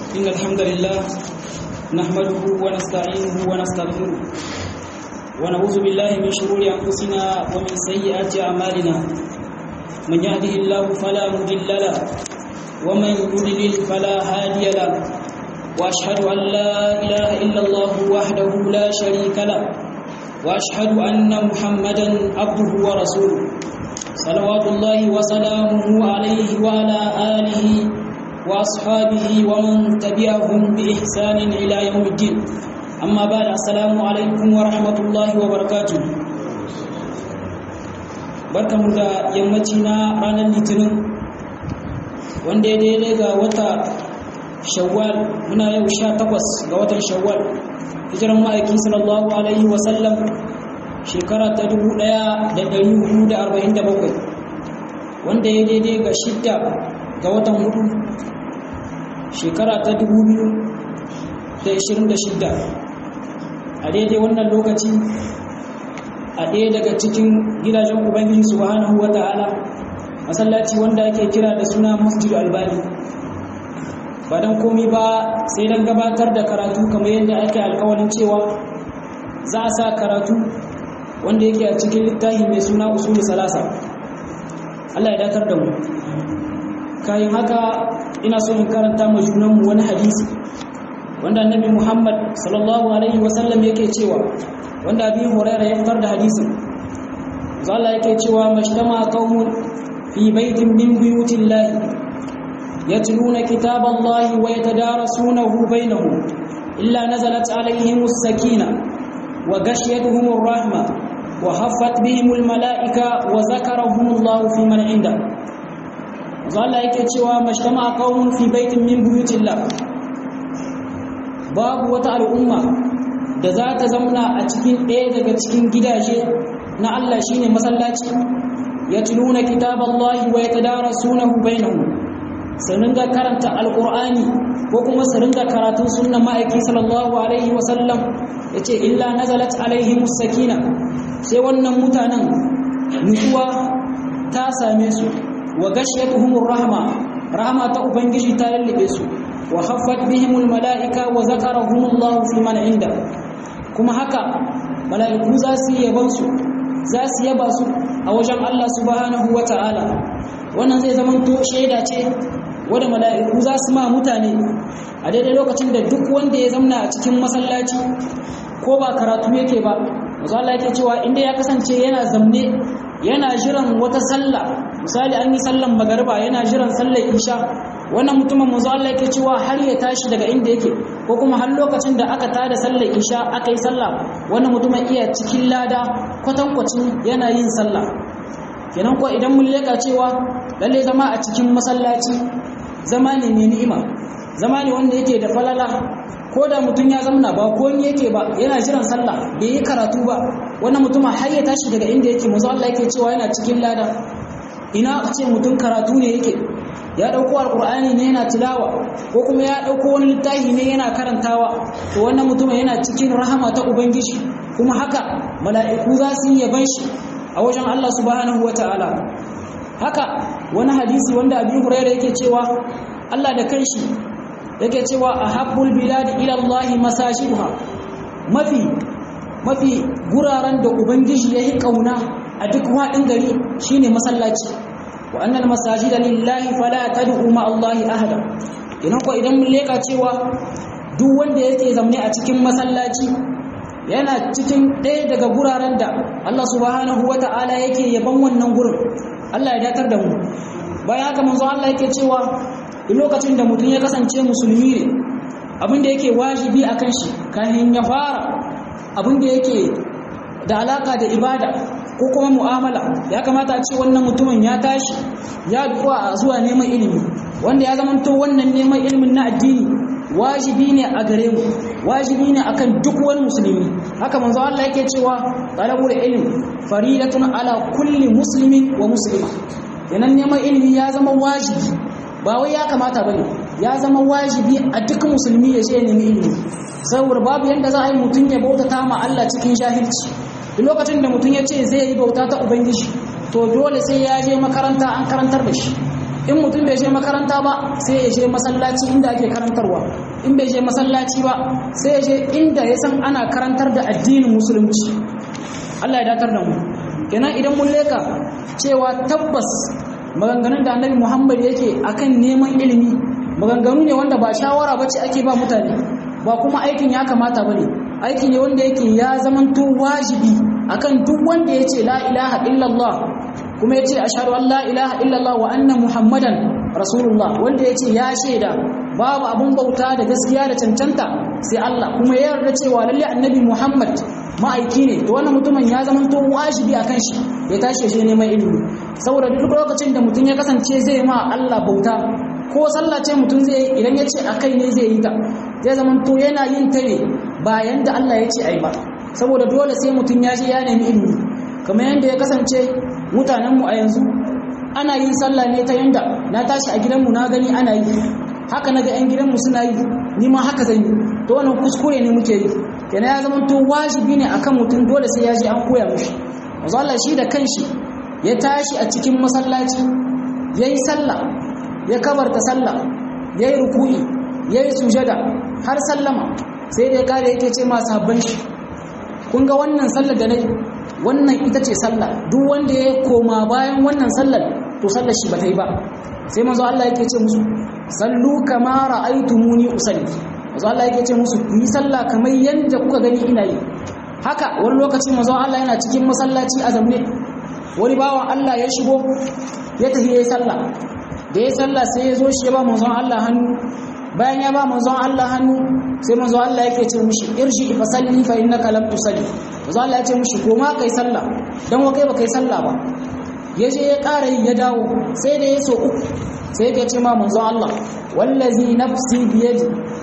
إن الحمد لله نحمده ونستعينه ونستغفره ونعوذ بالله من شرور أنفسنا ومن سيئات أعمالنا من يهده الله فلا مضل له ومن يضلل فلا هادي له وأشهد أن لا إله إلا الله وحده لا شريك له وأشهد أن محمدا عبده ورسوله صلوات الله وسلامه عليه وعلى آله وأصحابه ومن تبعهم بإحسان إلى يوم الدين أما بعد السلام عليكم ورحمة الله وبركاته barkamu da yammaci na ranar litinin wanda ya daidai ga wata shawwal muna yau sha takwas ga watan shawwal hijiran ma'aiki sallallahu alaihi wasallam shekara ta dubu ɗaya da ɗari hudu da arba'in da bakwai wanda ya daidai ga shidda ga watan hudu shekara ta dubu biyu da ishirin da shidda a daidai wannan lokaci a ɗaya daga cikin gidajen ubangiji subhanahu wa ta'ala masallaci wanda ake kira da suna masjid albani ba don komi ba sai don gabatar da karatu kamar yadda ake alkawalin cewa za a sa karatu wanda yake a cikin littafi mai suna usulu salasa Allah ya dakar da mu kayan haka ina so in karanta ma junanmu wani hadisi wanda annabi Muhammad sallallahu alaihi wasallam yake cewa wanda abi huraira ya fitar da hadisin Allah yake cewa mashtama qaumun fi baitin min buyutillahi yatluna kitaballahi wa yatadarasunahu bainahum illa nazalat alaihimus sakinah وغشيتهم الرحمة وحفت بهم الملائكة وذكرهم الله في من عنده قال yake cewa mashtama qaumun fi baitin min buyutillah babu wata al'umma da za ta zamna a cikin ɗaya daga cikin gidaje na Allah shine masallaci yatluna kitaballahi wa yatadarasunahu bainahum sanin ga karanta alqur'ani ko kuma su ringa karatun sunnan ma'aiki sallallahu alaihi wa sallam ya ce illa nazalat alaihim sakina sai wannan mutanen nutsuwa ta same su wa gashiyatuhumur rahma rahma ta ubangiji ta lallabe su wa haffat bihimul malaika wa zakarahumullahu fi man inda kuma haka mala'iku za su yaban su za su yaba su a wajen Allah subhanahu wata'ala wannan zai zama to shaida ce wanda mala'iku za su ma mutane a daidai lokacin da duk wanda ya zamna a cikin masallaci ko ba karatu yake ba mazu Allah yake cewa inda ya kasance yana zamne yana jiran wata sallah misali an yi sallan magariba yana jiran sallar isha wannan mutumin mazu Allah yake cewa har ya tashi daga inda yake ko kuma har lokacin da aka tada sallar isha aka yi sallah wannan mutumin iya cikin lada kwatankwacin yana yin sallah kenan ko idan mun leka cewa lalle zama a cikin masallaci zama ne mai ni'ima zama ne wanda yake da falala ko da mutum ya zamna ba ko ni yake ba yana jiran sallah bai yi karatu ba wannan mutum har ya tashi daga inda yake manzo Allah yake cewa yana cikin lada ina a ce mutum karatu ne yake ya dauko alqur'ani ne yana tilawa ko kuma ya dauko wani littafi ne yana karantawa to wannan mutum yana cikin rahama ta ubangiji kuma haka mala'iku za su yi yaban shi a wajen Allah subhanahu wataala haka wani hadisi wanda Abi Hurairah yake cewa Allah da kanshi yake cewa ahabbul bilad ila Allah masajiduha mafi mafi guraren da ubangiji yayi kauna a duk wadin gari shine masallaci wa annal masajida lillahi fala tad'u ma Allah ahada idan ko idan mun leka cewa duk wanda yake zamne a cikin masallaci yana cikin ɗaya daga guraren da Allah subhanahu wata'ala yake yaban wannan gurin Allah ya datar da mu bayan haka manzo Allah yake cewa lokacin da mutum ya kasance musulmi ne abin da yake wajibi a kan shi kafin ya fara abin da yake da alaka da ibada ko kuma mu'amala ya kamata a ce wannan mutumin ya tashi ya duwa a zuwa neman ilimi wanda ya zamanto wannan neman ilimin na addini wajibi ne a gare mu wajibi ne akan duk wani musulmi haka manzo Allah yake cewa talabul ilm faridatun ala kulli muslimin wa muslima yanan neman ilimi ya zama wajibi ba wai ya kamata bane ya zama wajibi a duk musulmi ya je nemi ilimi saboda babu yanda za a yi mutum ya bautata ma Allah cikin jahilci duk lokacin da mutum ya ce zai yi bauta ta ubangiji to dole sai ya je makaranta an karantar da shi in mutum bai je makaranta ba sai ya je masallaci inda ake karantarwa in bai je masallaci ba sai ya je inda ya san ana karantar da addinin musulunci Allah ya datar da mu kenan idan mun leka cewa tabbas maganganun da annabi Muhammad yake akan neman ilimi maganganu ne wanda ba shawara bace ake ba mutane ba kuma aikin ya kamata bane aiki ne wanda yake ya zamanto wajibi akan duk wanda yace la ilaha illallah kuma yace ashhadu an la ilaha illallah wa anna muhammadan rasulullah wanda yace ya shaida babu abun bauta da gaskiya da cancanta sai Allah kuma ya yarda cewa lalle annabi Muhammad ma'aiki ne to wannan mutumin ya zama to wajibi akan shi ya tashi shi neman ilimi saboda duk lokacin da mutum ya kasance zai ma Allah bauta ko sallah ce mutum zai idan ya ce akai ne zai yi ta zai zama to yana yin ta ne bayan da Allah ya ce ai ba saboda dole sai mutum ya je ya nemi ilimi kamar yadda ya kasance mutanenmu a yanzu ana yin sallah ne ta yanda na tashi a gidanmu na gani ana yi haka na ga 'yan gidanmu suna yi ni ma haka zan yi to wannan kuskure ne muke yi yana ya zama to wajibi ne akan mutum dole sai ya je an koya mishi manzo Allah shi da kanshi ya tashi a cikin masallaci yayi sallah ya kabarta sallah yayi ruku'i yayi sujada har sallama sai dai kare yake ce ma sahabban shi kun ga wannan sallar da nayi wannan ita ce sallah duk wanda ya koma bayan wannan sallar to sallar shi ba ta yi ba sai manzo Allah yake ce musu sallu kama ra'aytumuni usalli manzo Allah yake ce musu yi sallah kamar yanda kuka gani ina yi haka wani lokaci manzo Allah yana cikin masallaci a zamne wani bawan Allah ya shigo ya tafi yayi sallah da ya sallah sai ya zo shi ya ba manzo Allah hannu bayan ya ba manzo Allah hannu sai manzo Allah yake ce mishi irji fa salli fa innaka lam tusalli manzo Allah ya ce mishi koma kai sallah dan wa kai ba kai sallah ba ya je ya ƙara yi ya dawo sai da ya so uku sai yake ce ma manzo Allah wallazi nafsi biyadi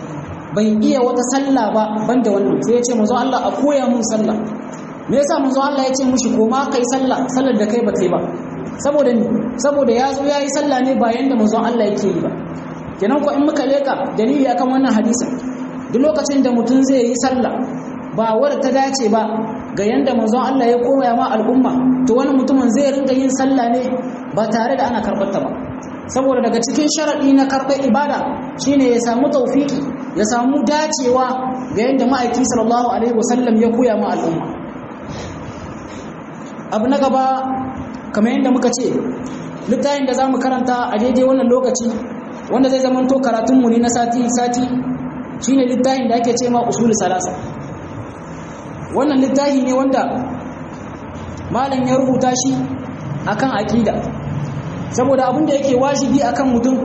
bai iya wata sallah ba banda wannan sai ya ce manzo Allah a koya mun sallah me yasa manzo Allah ya ce mushi koma kai sallah sallar da kai ba kai ba saboda ni saboda ya zo ya yi sallah ne ba yanda manzo Allah yake yi ba kenan ko in muka leka dalili akan wannan hadisin duk lokacin da mutum zai yi sallah ba wadda ta dace ba ga yanda manzon Allah ya koya ma al'umma to wani mutumin zai rinka yin sallah ne ba tare da ana karɓar ta ba saboda daga cikin sharaɗi na karɓar ibada shine ya samu taufiki ya samu dacewa ga yanda ma'aiki sallallahu alaihi wasallam ya koya ma al'umma abu na gaba kamar yadda muka ce littafin da za mu karanta a daidai wannan lokaci wanda zai zama to karatunmu ne na sati-sati shine littafin da ake ce ma usul salasa wannan littafi ne wanda malam ya rubuta shi akan aqida saboda abin da yake wajibi akan mutum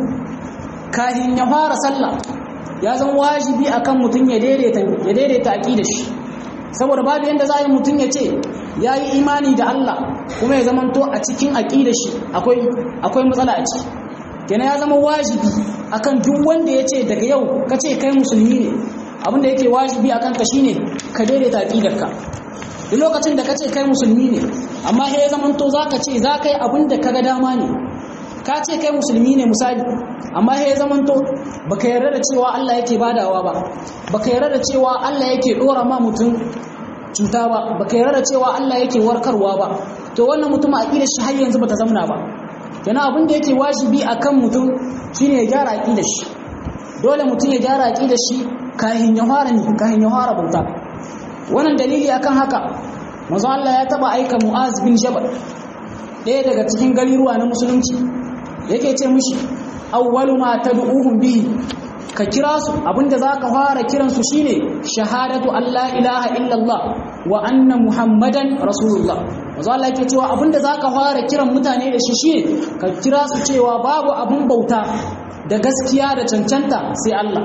kafin ya fara sallah ya zama wajibi akan mutum ya daidaita ya daidaita aqidar shi saboda babu yanda za a yi mutum ya ce ya yi imani da Allah kuma ya zama to a cikin aqidar shi akwai akwai matsala a ciki kenan ya zama wajibi akan duk wanda ya ce daga yau ka ce kai musulmi ne abinda yake wajibi akan ka shine ka daidaita aqidarka duk lokacin da ka ce kai musulmi ne amma sai ya zama to zaka ce za ka yi abinda ka ga dama ne ka ce kai musulmi ne misali amma sai ya zama to baka yarda da cewa Allah yake badawa ba baka yarda da cewa Allah yake dora ma mutum cuta ba baka yarda da cewa Allah yake warkarwa ba to wannan mutum aqidar shi har yanzu bata zamana ba kenan abin da yake wajibi akan mutum shine ya gyara aqidar shi dole mutum ya gyara aqidar shi kahin ya fara ni kahin ya fara bauta wannan dalili akan haka manzo Allah ya taba aika Mu'az bin Jabal ɗaya daga cikin gariruwa na musulunci yake ce mishi awwalu ma tad'uhum bihi ka kira su abinda zaka fara kiran su shine shahadatu alla ilaha illallah wa anna muhammadan rasulullah manzo Allah yake cewa abinda zaka fara kiran mutane da shi shine ka kira su cewa babu abun bauta da gaskiya da cancanta sai Allah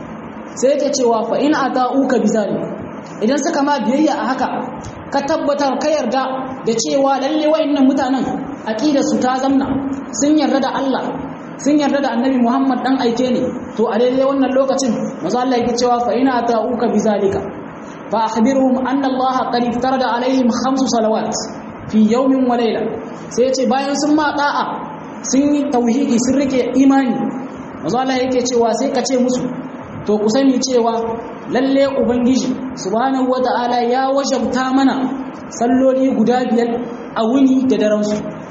sai yake cewa fa in ata'uka bizalik idan suka ma biyayya a haka ka tabbatar ka yarda da cewa lalle wayannan mutanen aqidar su ta zamna sun yarda da Allah sun yarda da Annabi Muhammad dan aike ne to a daidai wannan lokacin manzo Allah yake cewa fa in ata'uka bizalika fa akhbirhum anna Allah qad iftarada alaihim khamsu salawat fi yawmin wa layla sai yace bayan sun ma da'a sun yi tauhidi sun rike imani manzo Allah yake cewa sai ka ce musu to ku sani cewa lalle ubangiji subhanahu wata'ala ya wajabta mana salloli guda biyar a wuni da daren su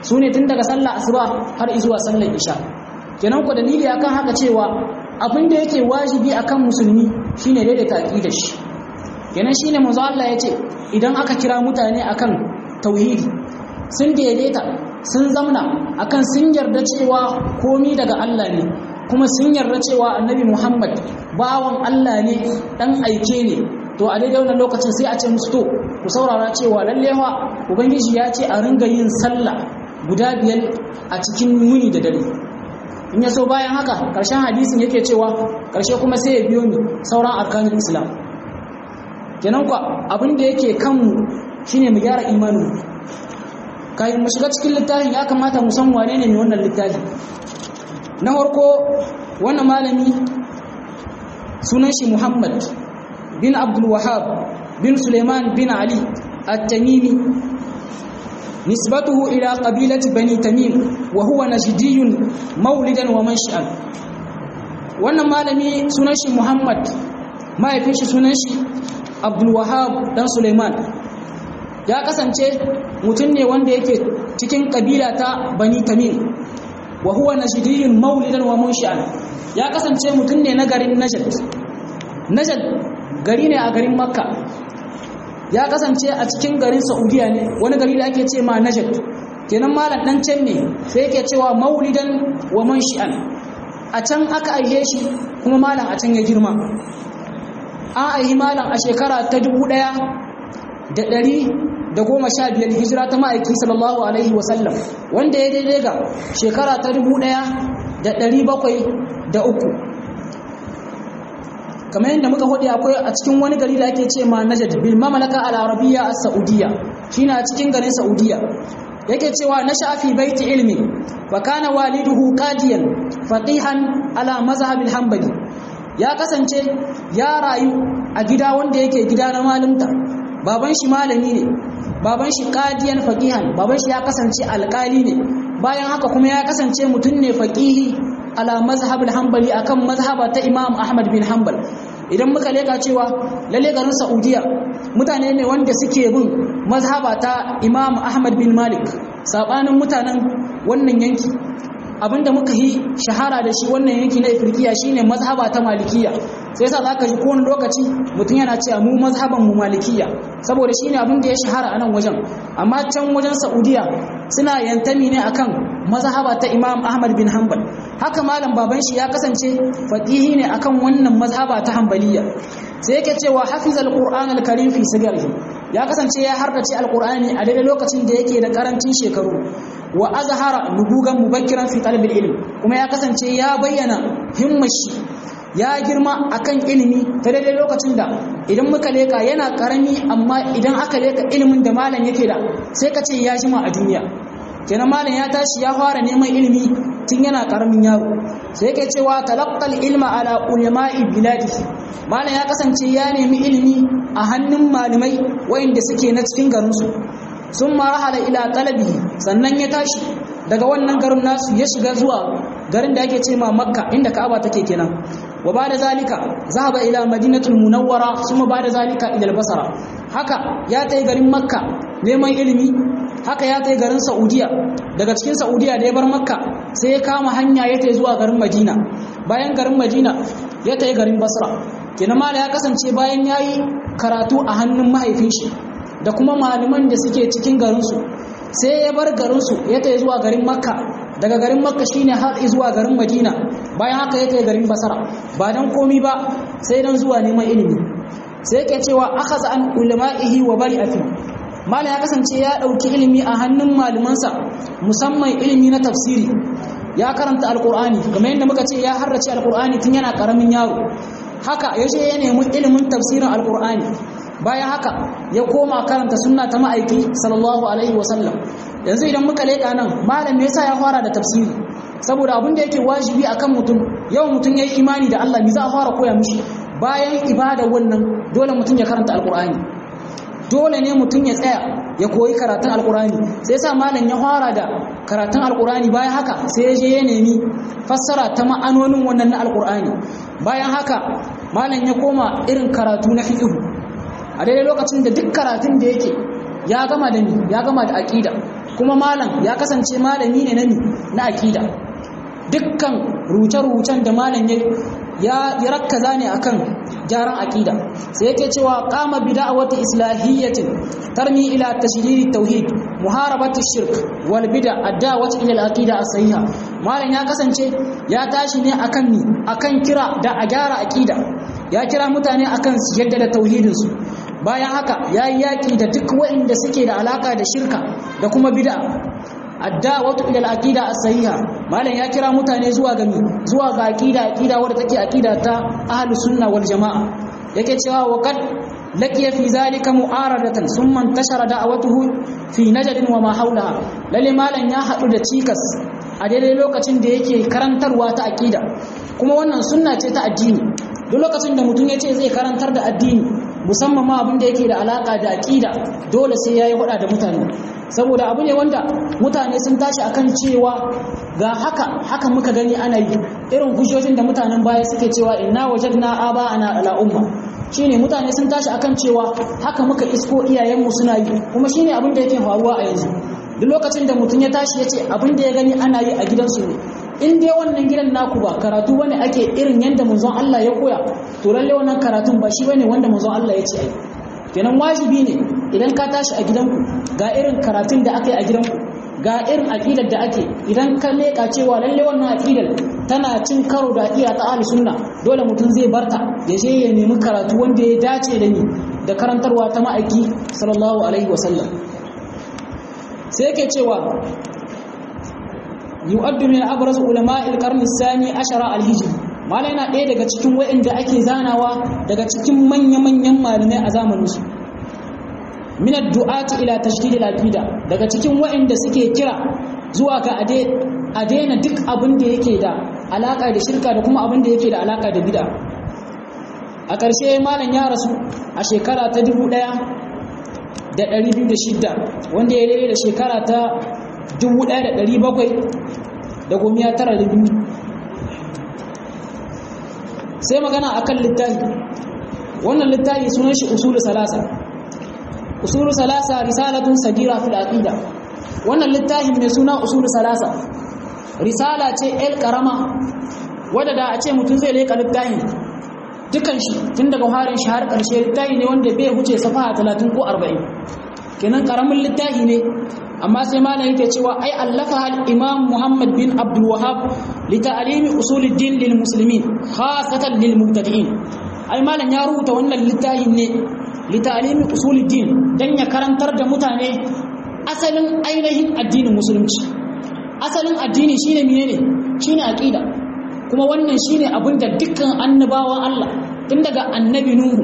su ne tun daga sallah asuba har zuwa sallar isha kenan ku dalili akan haka cewa abin da yake wajibi akan musulmi shine daidaita aqidar shi kenan shine manzo Allah yace idan aka kira mutane akan tauhidi sun daidaita sun zamna akan sun yarda cewa komi daga Allah ne kuma sun yarda cewa annabi Muhammad bawan Allah ne dan aike ne to a daidai wannan lokacin sai a ce musu to ku saurara cewa lalle fa ubangiji ya ce a ringa yin sallah guda biyar a cikin muni da dare in ya so bayan haka karshen hadisin yake cewa karshe kuma sai ya biyo ni sauran arkanin islam kenan kwa abin da yake kanmu shine mu gyara imanin kayan mu shiga cikin littafin ya kamata mu san wane ne mai wannan littafi na farko wannan malami sunan shi muhammad bin abdul wahab bin suleiman bin ali at-tamimi nisbatuhu ila qabilati bani tamim wa huwa najdiyun maulidan wa manshi'an wannan malami sunan shi muhammad mahaifin shi sunan shi abdul wahab dan suleiman ya kasance mutum ne wanda yake cikin kabila ta bani tamim wa huwa najdiyun maulidan wa manshi'an ya kasance mutum ne na garin najd najd gari ne a garin makka ya kasance a cikin garin saudiya ne wani gari da ake ce ma najd kenan malam dan can ne sai yake cewa maulidan wa manshi'an a can aka aihe shi kuma malam a can ya girma an aihi malam a shekara ta dubu ɗaya da ɗari da goma sha biyar hijira ta ma'aiki sallallahu alaihi wasallam wanda ya daidai ga shekara ta dubu ɗaya da ɗari bakwai da uku kamar yadda muka hudu akwai a cikin wani gari da ake ce ma najad bil mamalaka al arabiyya as saudiya shine a cikin garin saudiya yake cewa na shafi baiti ilmi wa kana waliduhu qadiyan faqihan ala mazhab al hanbali ya kasance ya rayu a gida wanda yake gida na malumta baban shi malami ne baban shi qadiyan faqihan baban shi ya kasance alƙali ne bayan haka kuma ya kasance mutum ne faqihi ala mazhab al-hanbali akan mazhaba ta Imam Ahmad bin Hanbal idan muka leka cewa lalle garin Saudiya mutane ne wanda suke bin mazhaba ta Imam Ahmad bin Malik sabanin mutanen wannan yanki abinda muka yi shahara da shi wannan yanki na Afirkiya shine mazhaba ta Malikiya sai yasa zaka ji kowane lokaci mutum yana cewa mu mazhaban mu Malikiya saboda shine abin da ya shahara a nan wajen amma can wajen Saudiya suna yantami ne akan mazhaba ta Imam Ahmad bin Hanbal haka malam baban shi ya kasance faqihi ne akan wannan mazhaba ta Hanbaliya sai yake cewa hafizal Qur'an al-Karim fi sigarihi ya kasance ya hardace alqur'ani a daidai lokacin da yake da karancin shekaru wa azhara nubugan mubakkiran fi talab ilm kuma ya kasance ya bayyana himmar shi ya girma akan ilimi ta daidai lokacin da idan muka leka yana karami amma idan aka leka ilimin da malam yake da sai ka ce ya jima a duniya kenan malam ya tashi ya fara neman ilimi tun yana karamin yaro sai yake cewa talaqqal ilma ala ulama'i biladi malam ya kasance ya nemi ilimi a hannun malamai wayanda suke na cikin garin su sun marahala ila talabihi sannan ya tashi daga wannan garin nasu ya shiga zuwa garin da ake ce ma makka inda ka'aba take kenan wa ba da zalika zahaba ila madinatul munawwara suma ba da zalika ila basara haka ya tai garin makka neman ilimi haka ya tai garin saudiya daga cikin saudiya da ya bar makka sai ya kama hanya ya tai zuwa garin madina bayan garin madina ya tai garin basra kenan mala ya kasance bayan yayi karatu a hannun mahaifin shi da kuma malaman da suke cikin garinsu sai ya bar garinsu ya tai zuwa garin makka daga garin makka shine har zuwa garin madina bayan haka ya kai garin basara ba dan komi ba sai dan zuwa neman ilimi sai yake cewa akhadha an ulama'ihi wa bari afi malam ya kasance ya dauki ilimi a hannun malumansa musamman ilimi na tafsiri ya karanta alqur'ani kamar yadda muka ce ya harrace alqur'ani tun yana karamin yaro haka yaje ya nemi ilimin tafsirin alqur'ani bayan haka ya koma karanta sunna ta ma'aiki sallallahu alaihi wasallam yanzu idan muka leƙa nan malam me yasa ya fara da tafsiri saboda abin da yake wajibi akan mutum yawan mutum yayi imani da Allah me za a fara koya mishi bayan ibada wannan dole mutum ya karanta alqur'ani dole ne mutum ya tsaya ya koyi karatun alqur'ani sai yasa malam ya fara da karatun alqur'ani bayan haka sai ya je ya nemi fassara ta ma'anonin wannan na alqur'ani bayan haka malam ya koma irin karatu na fiqh a daidai lokacin da duk karatun da yake ya gama da ni ya gama da aqida kuma malam ya kasance malami ne na na akida dukkan ruce-rucen da malam ya ya rakkaza ne akan gyaran akida sai yake cewa qama bid'awati islahiyyatin tarmi ila tashdid tauhid muharabati shirk wal bid'a adawati ila al-aqida as-sahiha malam ya kasance ya tashi ne akan ni akan kira da a gyara akida ya kira mutane akan su yadda da tauhidin su bayan haka yayi yaki da duk waɗanda suke da alaka da shirka da kuma bid'a addawatu ila al-aqida as-sahiha malam ya kira mutane zuwa ga mi zuwa ga aqida aqida wadda take aqida ta ahlus sunna wal jamaa yake cewa wa qad laqiya fi zalika mu'aradatan thumma intashara da'watuhu fi najd wa ma hawlaha lalle malam ya hadu da cikas a daidai lokacin da yake karantarwa ta aqida kuma wannan sunna ce ta addini duk lokacin da mutum ya ce zai karantar da addini musamman ma abin da yake da alaka da aqida dole sai yayi hada da mutane saboda abu ne wanda mutane sun tashi akan cewa ga haka haka muka gani ana yi irin hujjojin da mutanen baya suke cewa inna wajadna aba ana ala umma shine mutane sun tashi akan cewa haka muka isko iyayenmu suna yi kuma shine abin da yake faruwa a yanzu duk lokacin da mutum ya tashi ya ce abin da ya gani ana yi a gidansu ne in dai wannan gidan naku ba karatu bane ake irin yanda manzon Allah ya koya to lalle wannan karatun ba shi bane wanda manzon Allah ya ce ai kenan wajibi ne idan ka tashi a gidanku ga irin karatun da aka yi a gidanku ga irin aƙidar da ake idan ka leƙa cewa lalle wannan aƙidar tana cin karo da aƙida ta ahli sunna dole mutum zai barta ya je ya nemi karatu wanda ya dace da ni da karantarwa ta ma'aiki sallallahu alaihi wasallam sai yake cewa yu'addu min abraz ulama'il qarni sani ashara al-hijri malai yana ɗaya daga cikin wa'inda ake zanawa daga cikin manya-manyan malamai a zamaninsu min ad-du'ati ila tashdid al-aqida daga cikin wa'inda suke kira zuwa ga a daina duk abin da yake da alaka da shirka da kuma abin da yake da alaka da bid'a a ƙarshe malam ya rasu a shekara ta 1206 wanda ya daidai da shekara ta 1792 sai magana akan littafi wannan littafi sunan shi usulu salasa usulu salasa risalatun sagira fil aqida wannan littafin mai suna usulu salasa risala ce el karama wadda da a ce mutum zai leka littafin dukan shi tun daga harin shi har karshe littafi ne wanda bai huce safaha 30 ko 40 kenan karamin littafi ne amma sai malam yake cewa ai allafa al imam muhammad bin abdul wahhab li ta'limi usuluddin lil muslimin khasatan lil mubtadi'in ai malam ya rubuta wannan littafin ne li ta'limi usuluddin dan ya karantar da mutane asalin ainihin addinin musulunci asalin addini shine menene shine aqida kuma wannan shine abinda dukkan annabawan Allah tun daga annabi nuhu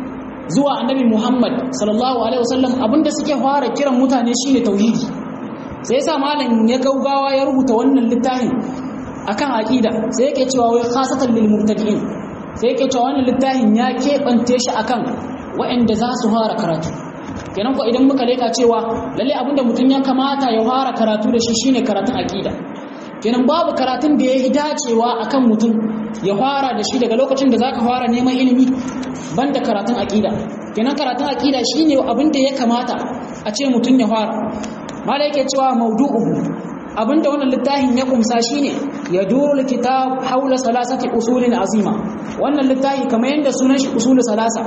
zuwa annabi Muhammad sallallahu alaihi wasallam abinda suke fara kiran mutane shine tauhidi sai yasa malam ya gaugawa ya rubuta wannan littafin akan aqida sai yake cewa wai khasatan lil mubtadi'in sai yake cewa wannan littafin ya kebante shi akan waɗanda za su fara karatu kenan ko idan muka leka cewa lalle abinda mutum ya kamata ya fara karatu da shi shine karatun aqida kenan babu karatun da ya yi dacewa akan mutum ya fara da shi daga lokacin da zaka fara neman ilimi banda karatun aqida kenan karatun aqida shine abin da ya kamata a ce mutum ya fara mala yake cewa mawdu'uhu abinda wannan littafin ya kumsa shine ya duru kitab haula salasati usulin azima wannan littafi kamar yanda sunan shi usul salasa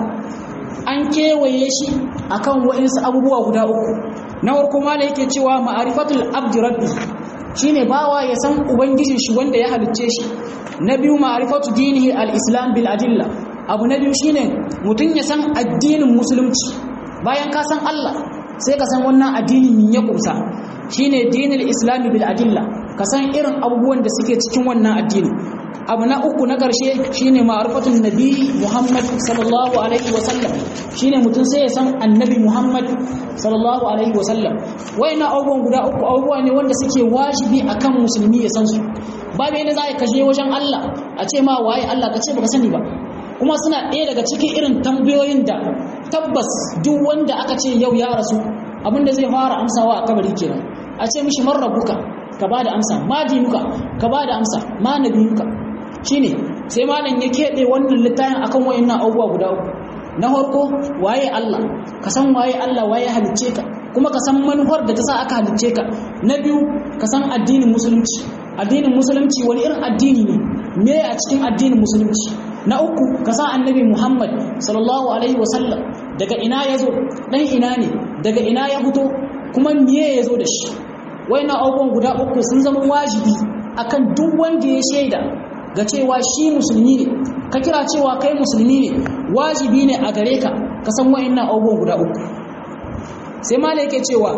an kewaye shi akan wa'insu abubuwa guda uku na farko mala yake cewa ma'arifatul abdi rabbi shine bawa ya san ubangijin shi wanda ya halicce shi na biyu ma'rifatu dinihi al-islam bil adilla abu na biyu shine mutum ya san addinin musulunci bayan ka san Allah sai ka san wannan addinin min ya kusa shine dinul islam bil adilla ka san irin abubuwan da suke cikin wannan addini abu na uku na ƙarshe shine ma'rifatun nabi Muhammad sallallahu alaihi wasallam shine mutum sai ya san annabi Muhammad sallallahu alaihi wasallam wayannan abubuwan guda uku abubuwa ne wanda suke wajibi akan musulmi ya san su babu yadda za ka je wajen Allah a ce ma waye Allah ka ce baka sani ba kuma suna ɗaya daga cikin irin tambayoyin da tabbas duk wanda aka ce yau ya rasu abinda zai fara amsawa a kabari kenan a ce mishi man rabbuka ka ba da amsa ma dinuka ka ba da amsa ma nabiyuka shine sai malam ya keɓe wannan littafin akan wayannan abubuwa guda uku na farko waye Allah ka san waye Allah waye halicce ka kuma ka san manufar da ta sa aka halicce ka na biyu ka san addinin musulunci addinin musulunci wani irin addini ne me a cikin addinin musulunci na uku ka san annabi muhammad sallallahu alaihi wasallam daga ina ya zo ɗan ina ne daga ina ya fito kuma miye ya zo da shi na abubuwan guda uku sun zama wajibi akan duk wanda ya shaida ga cewa shi musulmi ne ka kira cewa kai musulmi ne wajibi ne a gare ka ka san wa'annan abubuwan guda uku sai malai yake cewa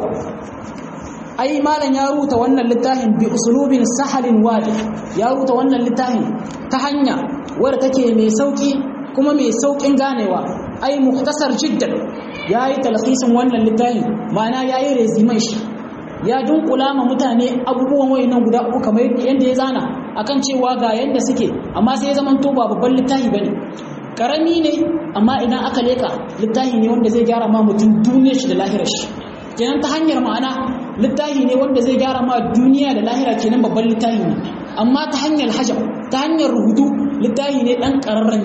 ai malam ya rubuta wannan littafin bi usulubin sahalin wadi ya rubuta wannan littafin ta hanya wadda take mai sauki kuma mai saukin ganewa ai muktasar jiddan yayi talhisin wannan littafin ma'ana yayi reziman shi ya dunkula ma mutane abubuwan wayannan guda uku kamar yadda ya zana akan cewa ga yanda suke amma sai ya zama to ba babban littafi bane karami ne amma idan aka leka littafi ne wanda zai gyara ma mutum duniyar shi da lahirar shi kenan ta hanyar ma'ana littafi ne wanda zai gyara ma duniya da lahira kenan babban littafi ne amma ta hanyar hajab ta hanyar rubutu littafi ne dan kararren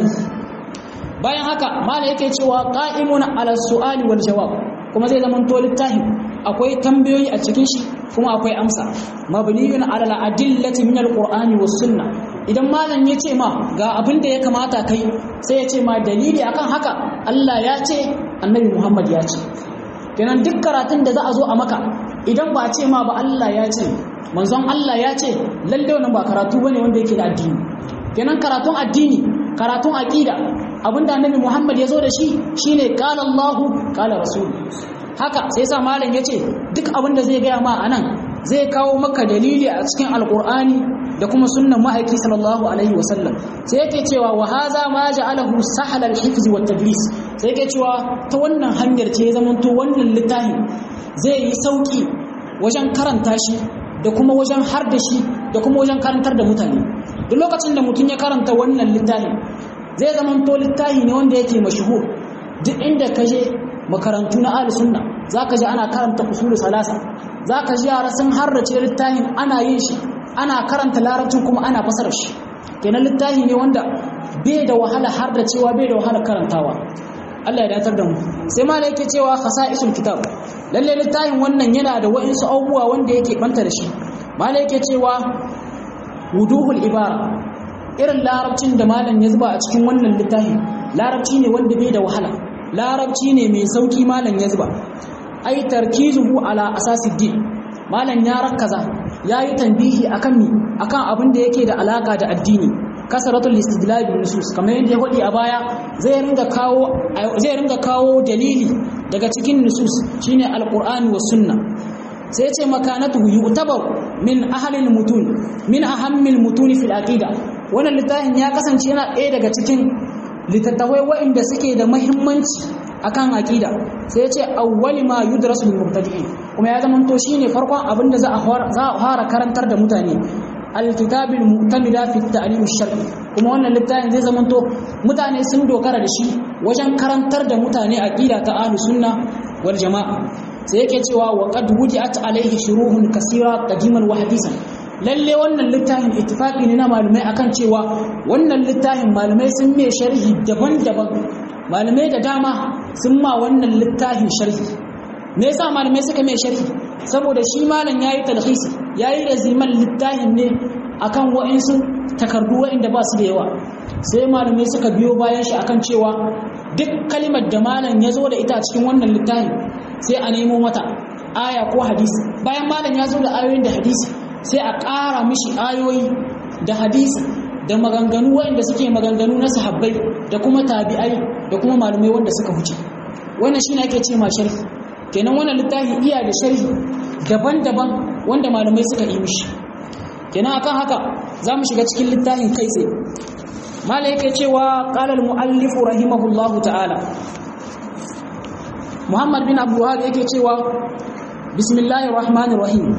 bayan haka mala yake cewa qa'imun ala su'ali wal jawab kuma zai zama to littafi akwai tambayoyi a cikin shi kuma akwai amsa mabniyun ala al-adillati min al-qur'ani was sunna idan malam ya ce ma ga abin da ya kamata kai sai ya ce ma dalili akan haka Allah ya ce annabi Muhammad ya ce kenan duk karatun da za a zo a maka idan ba a ce ma ba Allah ya ce manzon Allah ya ce lalle wannan ba karatu bane wanda yake da addini kenan karatun addini karatun aqida abinda annabi Muhammad ya zo da shi shine qala Allahu qala rasul haka sai sa malam yace duk abin da zai gaya ma anan zai kawo maka dalili a cikin alqur'ani da kuma sunnan ma'aiki sallallahu alaihi wasallam sai yake cewa wa haza ma ja'alahu sahal al-hifz wa tadris sai yake cewa ta wannan hanyar ce ya zamanto wannan littafin zai yi sauki wajen karanta shi da kuma wajen har da shi da kuma wajen karantar da mutane duk lokacin da mutum ya karanta wannan littafin zai zamanto littafi ne wanda yake mashhur duk inda ka je makarantu na ahli sunna zaka ji ana karanta usul salasa zaka ji yara sun harrace littafin ana yin shi ana karanta larabcin kuma ana fasara shi kenan littafi ne wanda bai da wahala har da cewa bai da wahala karantawa Allah ya datar da mu sai ma yake cewa khasa'isul kitab lalle littafin wannan yana da wa'insu abubuwa wanda yake banta da shi malai yake cewa wuduhul ibara irin larabcin da malam ya zuba a cikin wannan littafin larabci ne wanda bai da wahala larabci ne mai sauki malam ya zuba ai tarkizuhu ala asasid din malam ya rakaza yayi tanbihi akan mi akan abin da yake da alaka da addini kasaratul istidlal bil nusus kamar yadda ya hodi a baya zai ringa kawo zai ringa kawo dalili daga cikin nusus shine alqur'ani was sunna sai ya ce makanatu yu'tabar min ahli mutun min ahammil mutun fil aqida wannan littafin ya kasance yana ɗaya daga cikin littattafai waɗanda suke da muhimmanci akan aqida sai ya ce awwali ma yudrasu lil mubtadi'in kuma ya zama to shine farkon abin da za a fara karantar da mutane alkitabil mu'tamida fi ta'lim ash-shar'i kuma wannan littafin zai zama to mutane sun dogara da shi wajen karantar da mutane aqida ta ahlus sunna wal jama'a sai yake cewa wa qad wuji'at alayhi shuruhun kaseera qadiman wa hadisan lalle wannan littafin ittifaqi ne na malumai akan cewa wannan littafin malumai sun mai sharhi daban-daban malamai da dama sun ma wannan littafin sharhi me yasa malamai suka mai sharhi saboda shi malam yayi talhisi yayi raziman littafin ne akan wa'insu takardu wa'inda ba su da yawa sai malamai suka biyo bayan shi akan cewa duk kalimar da malam ya zo da ita a cikin wannan littafin sai a nemo mata aya ko hadisi bayan malam ya zo da ayoyin da hadisi sai a ƙara mishi ayoyi da hadisi da maganganu waɗanda suke maganganu na sahabbai da kuma tabi'ai da kuma malumai wanda suka huce wannan shine ake ce ma sharhi kenan wannan littafi iya da sharhi daban-daban wanda malumai suka yi mishi kenan akan haka za mu shiga cikin littafin kai tsaye malai yake cewa qala al-muallif rahimahullahu ta'ala Muhammad bin Abdul Wahhab yake cewa bismillahir rahmanir rahim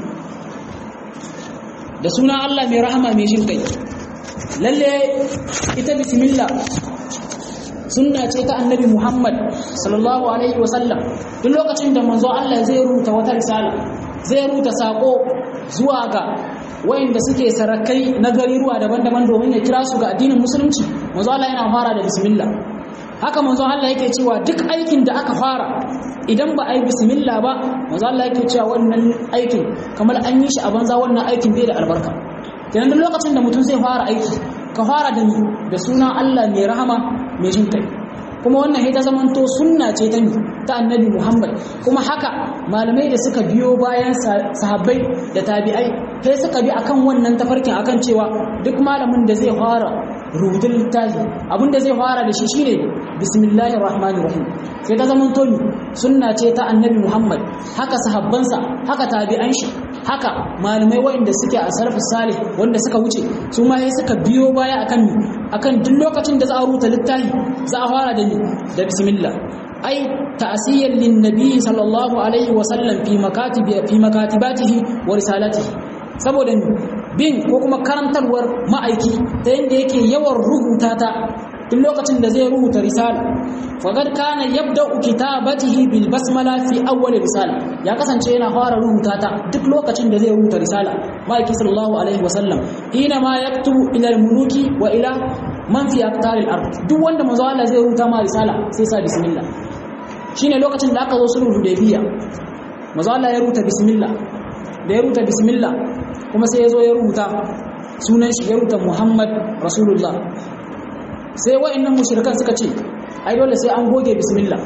da suna Allah mai rahama mai jin kai lalle ita bismillah sunna ce ta annabi Muhammad sallallahu alaihi wasallam duk lokacin da manzo Allah zai rubuta wata risala zai rubuta sako zuwa ga wayanda suke sarakai na gariruwa daban-daban domin ya kira su ga addinin musulunci manzo Allah yana fara da bismillah haka manzo Allah yake cewa duk aikin da aka fara idan ba a yi bismillah ba manzo Allah yake cewa wannan aikin kamar an yi shi a banza wannan aikin bai da albarka kenan duk lokacin da mutum zai fara aiki ka fara da ni da sunan Allah mai rahama mai jin kai kuma wannan ita zamanto sunna ce ta ni ta annabi Muhammad kuma haka malamai da suka biyo bayan sahabbai da tabi'ai sai suka bi akan wannan tafarkin akan cewa duk malamin da zai fara rubutun littafi abinda zai fara da shi shine bismillahir rahmanir rahim sai ta zamanto ni sunna ce ta annabi Muhammad haka sahabbansa haka tabi'an shi haka malamai waɗanda suke a sarfi salih wanda suka wuce su ma sai suka biyo baya akan ni akan duk lokacin da za a rubuta littafi za a fara da ni da bismillah ai ta'siyan lin nabi sallallahu alaihi wa sallam fi makatibi fi makatibatihi wa risalatihi saboda bin ko kuma karantarwar ma'aiki ta yanda yake yawan rubuta ta duk lokacin da zai rubuta risala faqad kana yabda'u kitabatihi bil basmala fi awwal risala ya kasance yana fara rubuta ta duk lokacin da zai rubuta risala ma'aiki sallallahu alaihi wa sallam hina ma yaktubu ila al-muluki wa ila man fi aqtaril ard duk wanda manzo Allah zai rubuta ma risala sai sa bismillah shine lokacin da aka zo sulhu hudaybiya manzo Allah ya rubuta bismillah da ya rubuta bismillah kuma sai ya zo ya rubuta sunan shi ya rubuta Muhammad Rasulullah sai wa'annan mushrikan suka ce ai dole sai an goge bismillah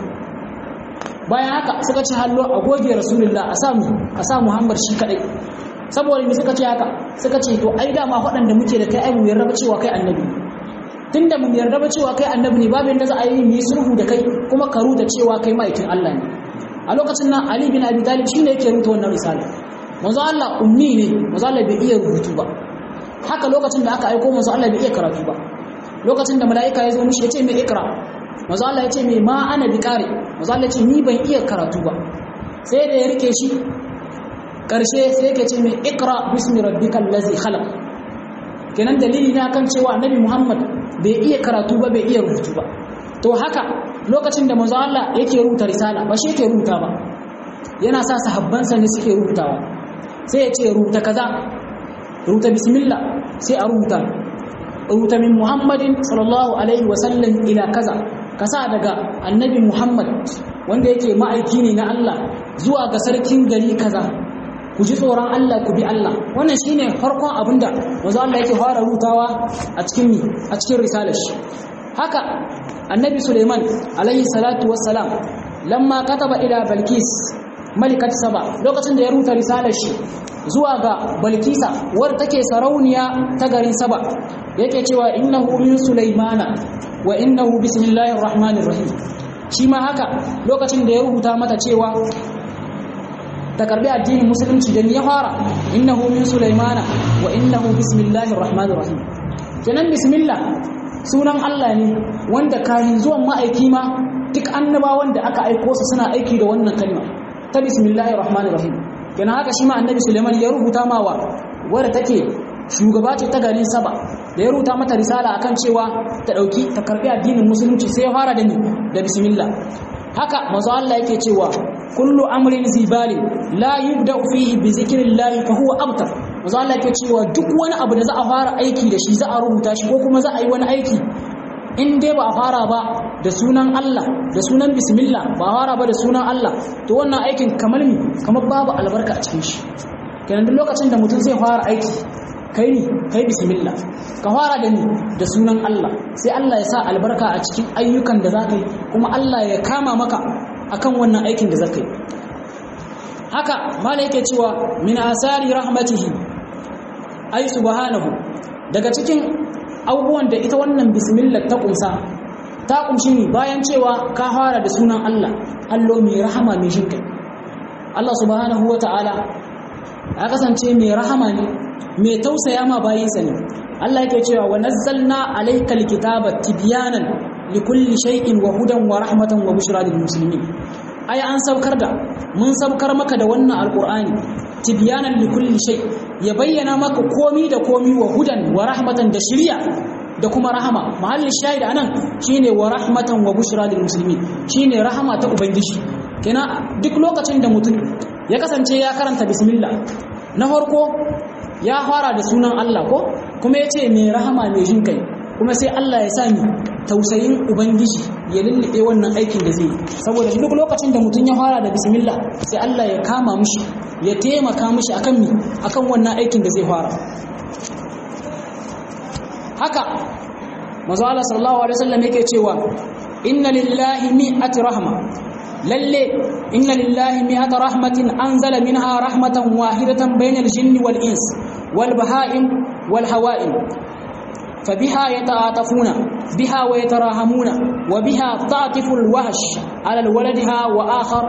bayan haka suka ce hallo a goge Rasulullah a samu a sa Muhammad shi kadai saboda me suka ce haka suka ce to ai dama waɗanda muke da kai ai mu yarda cewa kai annabi tunda mu yarda ba cewa kai annabi ne babu yanda za a yi mu yi sulhu da kai kuma ka ruta cewa kai ma'aikin Allah ne a lokacin nan Ali bin Abi Talib shine yake rubuta wannan risala manzo Allah ummi ne manzo Allah bai iya rubutu ba haka lokacin da aka aiko manzo Allah bai iya karatu ba lokacin da mala'ika ya zo mishi yace mai ikra manzo Allah yace mai ma ana bi kare manzo Allah yace ni ban iya karatu ba sai da ya rike shi karshe sai yake ce mai ikra bismi rabbikal ladzi khalaq kenan dalili ne akan cewa annabi Muhammad bai iya karatu ba bai iya rubutu ba to haka lokacin da manzo Allah yake rubuta risala ba shi yake rubuta ba yana sa sahabbansa ne suke rubutawa sai ya ce rubuta kaza rubuta bismillah sai a rubuta rubuta min muhammadin sallallahu alaihi wasallam ila kaza kasa daga annabi muhammad wanda yake ma'aiki ne na Allah zuwa ga sarkin gari kaza ku ji tsoron Allah ku bi Allah wannan shine farkon abinda wanzu Allah yake fara rutawa a cikin mi a cikin risalar shi haka annabi Suleiman alaihi salatu wassalam lamma kataba ila Balkis malikat Saba lokacin da ya ruta risalar shi zuwa ga Balkisa war take sarauniya ta garin Saba yake cewa innahu min Sulaimana wa innahu bismillahir rahmanir rahim shi ma haka lokacin da ya rubuta mata cewa ta karbi addinin musulunci da ya fara innahu min sulaimana wa innahu bismillahir rahmanir rahim kenan bismillah sunan Allah ne wanda kayan zuwan ma'aiki ma duk annabawan da aka aiko su suna aiki da wannan kalma ta bismillahir rahmanir rahim kenan haka shi ma annabi Sulaiman ya rubuta mawa wadda take shugaba ce ta garin Saba da ya rubuta mata risala akan cewa ta dauki ta karbi addinin musulunci sai ya fara da ni da bismillah haka manzo Allah yake cewa kullu amrin zibali la yubda fihi bi zikrillah fa huwa abtar manzo Allah yake cewa duk wani abu da za a fara aiki da shi za a rubuta shi ko kuma za a yi wani aiki in dai ba a fara ba da sunan Allah da sunan bismillah ba a fara ba da sunan Allah to wannan aikin kamar mi kamar babu albarka a cikin shi kenan duk lokacin da mutum zai fara aiki kai ni kai bismillah ka fara da ni da sunan Allah sai Allah ya sa albarka a cikin ayyukan da zaka yi kuma Allah ya kama maka akan wannan aikin da zaka yi haka mala yake cewa min asari rahmatihi ay subhanahu daga cikin abubuwan da ita wannan bismillah ta kumsa ta kumshi ne bayan cewa ka fara da sunan Allah allo mai rahama mai shinkai Allah subhanahu wata'ala ya kasance mai rahama ne mai tausaya ma bayinsa ne Allah yake cewa wa nazzalna alaykal kitaba tibyanan likulli shay'in wa hudan wa rahmatan wa bushra lil muslimin ai an saukar da mun saukar maka da wannan alqur'ani tibyanan likulli shay ya bayyana maka komi da komi wa hudan wa rahmatan da shiriya da kuma rahama mahallin shahid anan shine wa rahmatan wa bushra lil muslimin shine rahama ta ubangiji kenan duk lokacin da mutum ya kasance ya karanta bismillah na farko ya fara da sunan Allah ko kuma ya ce mai rahama mai jin kai kuma sai Allah ya sami tausayin ubangiji ya lullube wannan aikin da zai yi saboda duk lokacin da mutum ya fara da bismillah sai Allah ya kama mishi ya taimaka mishi akan mi akan wannan aikin da zai fara haka manzo Allah sallallahu alaihi wasallam yake cewa inna lillahi mi'ati rahma lalle inna lillahi mi'ata rahmatin anzala minha rahmatan wahidatan bainal jinni wal ins wal baha'im wal hawa'im فبها يتعاطفون بها ويتراهمون وبها تعطف الوحش على ولدها وآخر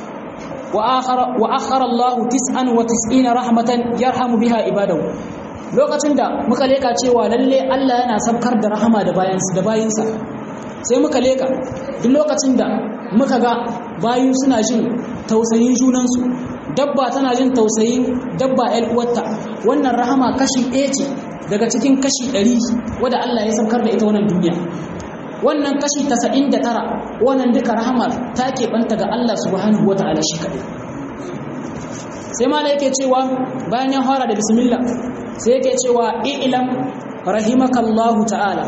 وآخر وآخر الله تسعا وتسعين رحمة يرحم بها عباده lokacin da muka leka cewa lalle Allah yana sabkar da rahama da bayansa da bayinsa sai muka leka duk lokacin da muka ga bayu suna jin tausayin junansu dabba tana jin tausayin dabba ƴar uwarta wannan rahama kashi ɗaya ce daga cikin kashi ɗari wadda Allah ya saukar da ita wannan duniya wannan kashi tasa'in da tara wannan duka rahama ta keɓanta ga Allah subhanahu wa ta'ala shi kaɗai sai mala yake cewa bayan ya fara da bismillah sai yake cewa i'lam rahimakallahu ta'ala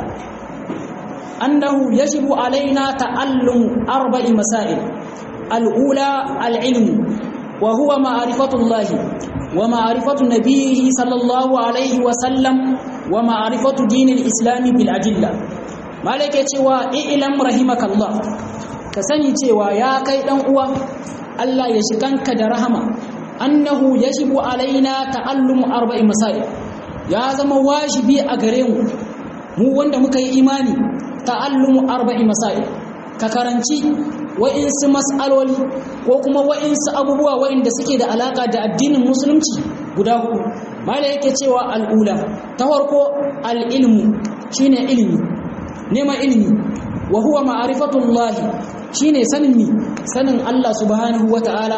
annahu yajibu alaina ta'allum arba'i masail al-ula al-ilm wa huwa ma'rifatullahi ومعرفة نبيه صلى الله عليه وسلم ومعرفة دين الإسلام بالأدلة مالك يتوى إعلم رحمك الله كسني تيوى يا كي أنقوى الله يشكنك درهما أنه يجب علينا تعلم أربع مسائل يا زم واجبي أغريم مو وند مكي إيماني تعلم أربع مسائل ككرنتي wa'insu mas'aloli ko kuma wa'insu abubuwa wa'inda suke da alaka da addinin musulunci guda hudu mala yake cewa al'ula ta farko al'ilmu shine ilimi neman ilimi wa huwa ma'rifatullah shine sanin mi sanin Allah subhanahu wata'ala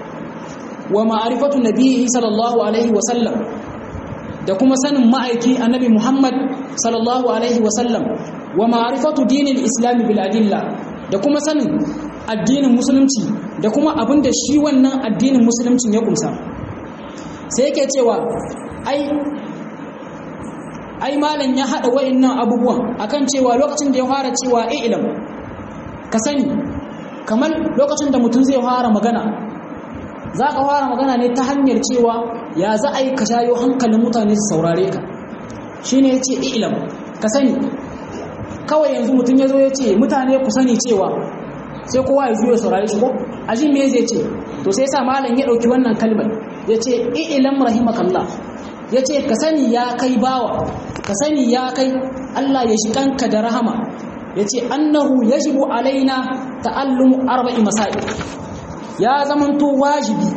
wa ma'rifatu nabiyhi sallallahu alaihi wa sallam da kuma sanin ma'aiki annabi Muhammad sallallahu alaihi wa sallam wa ma'rifatu dinil islam bil adilla da kuma sanin addinin musulunci da kuma abin da shi wannan addinin musuluncin ya kumsa sai yake cewa ai ai malam ya hada wayannan abubuwan akan cewa lokacin da ya fara cewa ilm ka sani kamar lokacin da mutum zai fara magana za ka fara magana ne ta hanyar cewa ya za a yi ka shayo hankalin mutane su saurare ka shine ya ce ilm ka sani kawai yanzu mutum ya zo ya ce mutane ku sani cewa sai kowa ya zuwa saurari shi ko ajin me zai ce to sai sa malam ya dauki wannan kalmar ya ce ilam rahimakallah ya ce ka sani ya kai bawa ka sani ya kai Allah ya shi kanka da rahama ya ce annahu yajibu alaina ta'allumu arba'i masail ya zamanto wajibi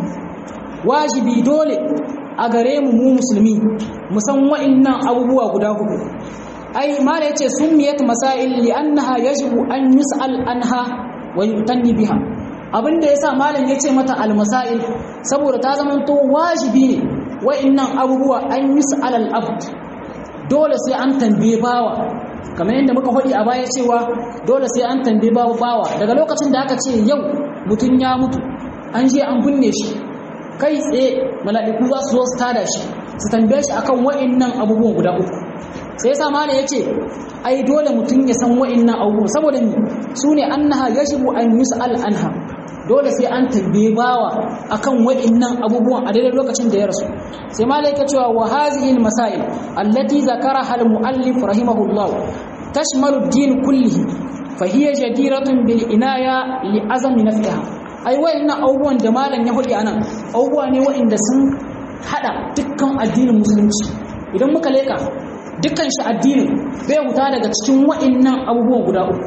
wajibi dole a gare mu mu musulmi mu san wa'annan abubuwa guda hudu ai mala yace summiyat masail li'annaha yajibu an yus'al anha wa yutanni biha abinda yasa malam yace mata al-masail saboda ta zamanto wajibi ne wa'annan abubuwa an yus'al al-abd dole sai an tambaye bawa kamar yadda muka faɗi a baya cewa dole sai an tambaye bawa bawa daga lokacin da aka ce yau mutun ya mutu an je an binne shi kai tsaye mala'iku za su zo su tada shi su tambaye shi akan wa'annan abubuwan guda uku sai yasa malam yace ai dole mutum ya san wa'annan abubuwan saboda ni sune annaha yajibu an yus'al anha dole sai an tambaye bawa akan wa'annan abubuwan a daidai lokacin da ya rasu sai malam yake cewa wa hazihi masail allati zakaraha al-muallif rahimahullah tashmalu ad-din kullihi fa hiya jadiratun bil inaya li azami nafsiha ai wa'annan abubuwan da malam ya faɗi anan abubuwa ne wa'anda sun hada dukkan addinin musulunci idan muka leka dukkan shi addinin bai huta daga cikin wa'annan abubuwan guda uku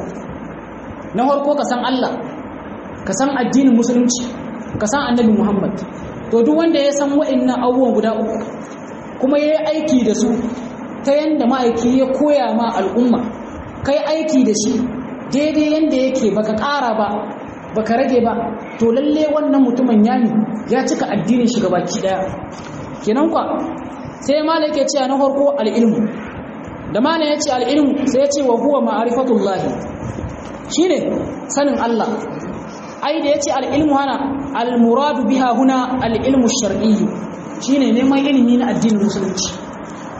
na farko ka san Allah ka san addinin musulunci ka san annabi Muhammad to duk wanda ya san wa'annan abubuwan guda uku kuma yayi aiki da su ta yanda ma'aiki ya koya ma al'umma kai aiki da shi daidai yanda yake baka ƙara ba baka rage ba to lalle wannan mutumin yani ya cika addinin shi gabaki daya kenan kwa sai malam yake cewa na farko al-ilmu da malam yace al-ilmu sai yace wa huwa ma'rifatullahi shine sanin Allah ai da yace al-ilmu hana al-muradu biha huna al-ilmu shar'i shine neman ilimi na addinin musulunci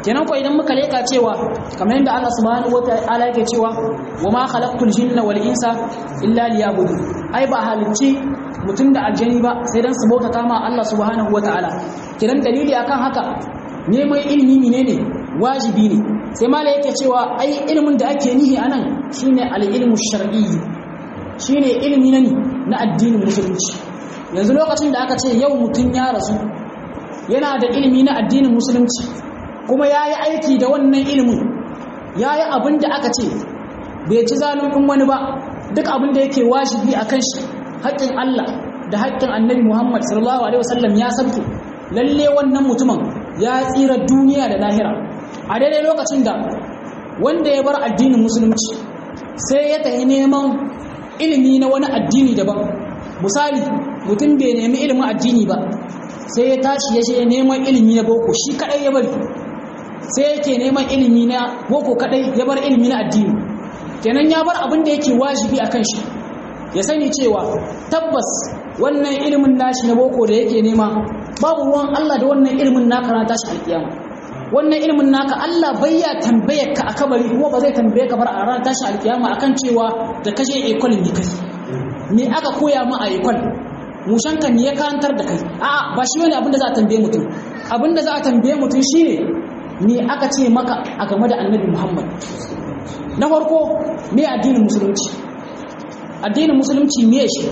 kenan ko idan muka leka cewa kamar yadda Allah subhanahu wataala yake cewa wa ma khalaqtul jinna wal insa illa liya'budun ai ba halicci mutum da aljani ba sai dan su bautata ma Allah subhanahu wataala kenan dalili akan haka neman ilimi ne wajibi ne sai mala yake cewa ai ilimin da ake nihi anan shine al-ilmu shar'i shine ilimi na na addinin musulunci yanzu lokacin da aka ce yau mutum ya rasu yana da ilimi na addinin musulunci kuma ya yi aiki da wannan ilimin ya yi abin da aka ce bai ci zalunkin wani ba duk abin da yake wajibi a kan shi haƙƙin Allah da haƙƙin annabi Muhammad sallallahu alaihi wasallam ya sabke lalle wannan mutumin ya tsira duniya da lahira a daidai lokacin da wanda ya bar addinin musulunci sai ya tafi neman ilimi na wani addini daban misali mutum bai nemi ilimin addini ba sai ya tashi ya je neman ilimi na boko shi kadai ya bari sai yake neman ilimi na boko kadai ya bar ilimi na addini kenan ya bar abin da yake wajibi a kan shi ya sani cewa tabbas wannan ilimin nashi na boko da yake nema babu ruwan Allah da wannan ilimin naka na tashi alkiyama wannan ilimin naka Allah bai ya tambaye ka a kabari kuma ba zai tambaye ka bar a ran tashi alkiyama akan cewa da kashe ekol ne kai ni aka koya ma a ekol mushanka ne ya karantar da kai a'a ba shi wani abin da za a tambaye mutum abin da za a tambaye mutum shine ni aka ce maka a game da annabi Muhammad na farko me addinin musulunci addinin musulunci me shi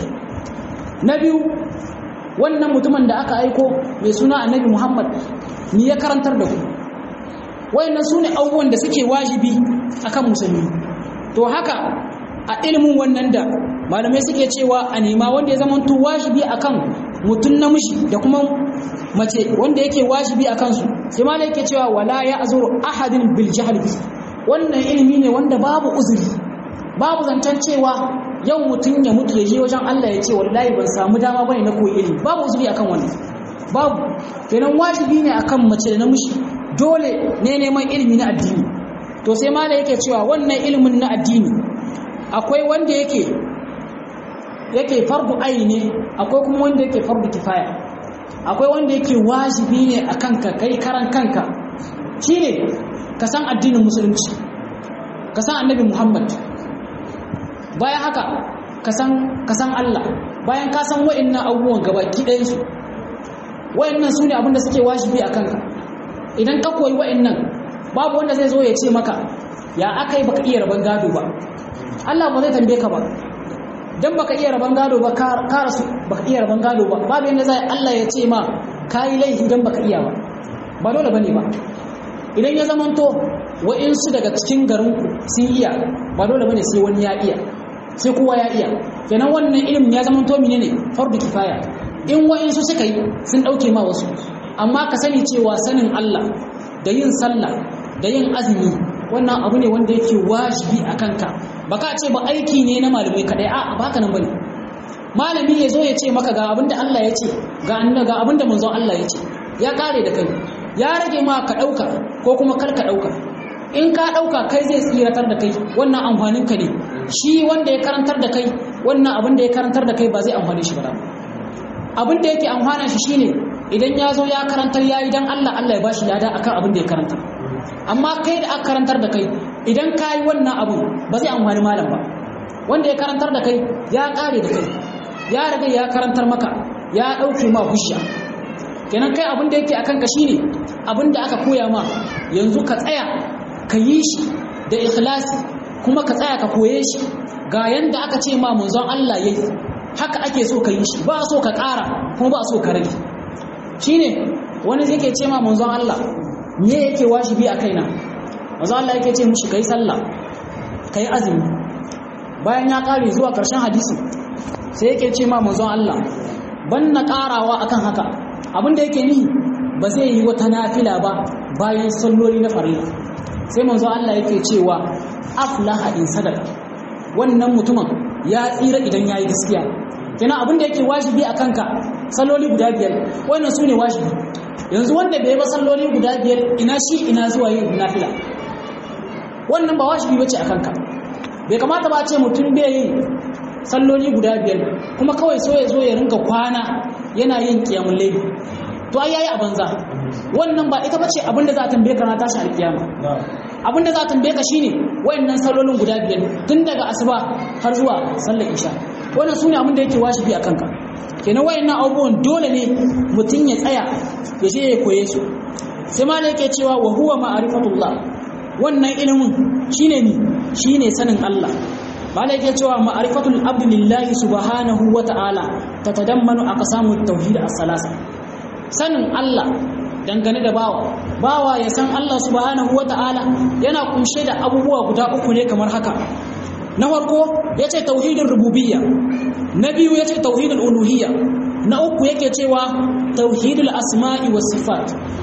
na biyu wannan mutumin da aka aiko mai suna annabi Muhammad ni ya karantar da ku wayannan su ne abubuwan da suke wajibi akan musulmi to haka a ilimin wannan da malamai suke cewa a nema wanda ya zamanto wajibi akan mutum namiji da kuma mace wanda yake wajibi a kansu sai ma yake cewa wala ya azuru ahadin bil jahl bi wannan ilimi ne wanda babu uzuri babu zancen cewa yau mutum ya mutu ya je wajen Allah ya ce wallahi ban samu dama bane na koyi ilimi babu uzuri akan wannan babu kenan wajibi ne akan mace da namiji dole ne neman ilimi na addini to sai ma yake cewa wannan ilimin na addini akwai wanda yake yake fardu aini akwai kuma wanda yake fardu kifaya akwai wanda yake wajibi ne a kanka kai karan kanka shine ka san addinin musulunci ka san annabi muhammad bayan haka ka san allah bayan ka san wa'annan abubuwan gabaki ɗayansu wa'annan su ne abinda suke wajibi a kanka idan ka koyi wa'annan babu wanda zai zo ya ce maka ya aka yi baka iya rabon gado ba allah ba zai tambaye ka ba dan baka iya raban gado ba ka rasu baka iya raban gado ba babu yanda zai Allah ya ce ma kai laifi dan baka iya ba ba dole bane ba idan ya zamanto wa'insu daga cikin garin ku sun iya ba dole bane sai wani ya iya sai kowa ya iya kenan wannan ilimin ya zamanto menene fardu kifaya in wa'insu suka yi sun dauke ma wasu amma ka sani cewa sanin Allah da yin sallah da yin azumi wannan abu ne wanda yake wajibi a kanka ba ka ce ba aiki ne na malamai kadai a ba haka nan bane malami ya zo ya ce maka ga abinda Allah ya ce ga annabi ga abinda manzon Allah ya ce ya kare da kai ya rage ma ka dauka ko kuma kar ka dauka in ka dauka kai zai tsiratar da kai wannan amfanin ka ne shi wanda ya karantar da kai wannan abin da ya karantar da kai ba zai amfane shi ba abin da yake amfana shi shine idan ya zo ya karantar yayi dan Allah Allah ya bashi lada akan abin da ya karanta amma kai da aka karantar da kai idan ka yi wannan abu ba zai amfani malam ba wanda ya karantar da kai ya kare da kai ya riga ya karantar maka ya ɗauke ma husha kenan kai abin da yake akan ka shine abin da aka koya ma yanzu ka tsaya ka yi shi da ikhlasi kuma ka tsaya ka koye shi ga yanda aka ce ma manzon Allah yayi haka ake so ka yi shi ba so ka ƙara kuma ba so ka rage shine wani yake ce ma manzon Allah me yake wajibi a kaina manzo Allah yake ce mushi kai sallah kai azumi bayan ya kare zuwa karshen hadisi sai yake ce ma manzo Allah ban na karawa akan haka abinda yake ni ba zai yi wata nafila ba bayan salloli na farilla sai manzo Allah yake cewa aflaha in sadaka wannan mutumin ya tsira idan yayi gaskiya kenan abinda yake wajibi a kanka salloli guda biyar wannan sune wajibi yanzu wanda bai ba salloli guda biyar ina shi ina zuwa yin nafila wannan ba wajibi bace a kanka bai kamata ba ce mutum bai yin salloli guda biyar kuma kawai so ya zo ya rinka kwana yana yin kiyamul layli to ai yayi a banza wannan ba ita bace abin da za a tambaye ka na tashi alkiyama abin da za a tambaye ka shine wayannan sallolin guda biyar tun daga asuba har zuwa sallar isha wannan sune abin da yake wajibi a kanka kenan wayannan abubuwan dole ne mutum ya tsaya ya je ya koye su sai ma yake cewa wa huwa ma'rifatullah wannan ilimin shine ni shine sanin Allah bala yake cewa ma'rifatul abdi lillahi subhanahu wa ta'ala tatadammanu aqsamut tauhid as-salasa sanin Allah dangane da bawa bawa ya san Allah subhanahu wa ta'ala yana kunshe da abubuwa guda uku ne kamar haka na farko yace tauhidin rububiyya na biyu yace tauhidul uluhiyya na uku yake cewa tauhidul asma'i was sifat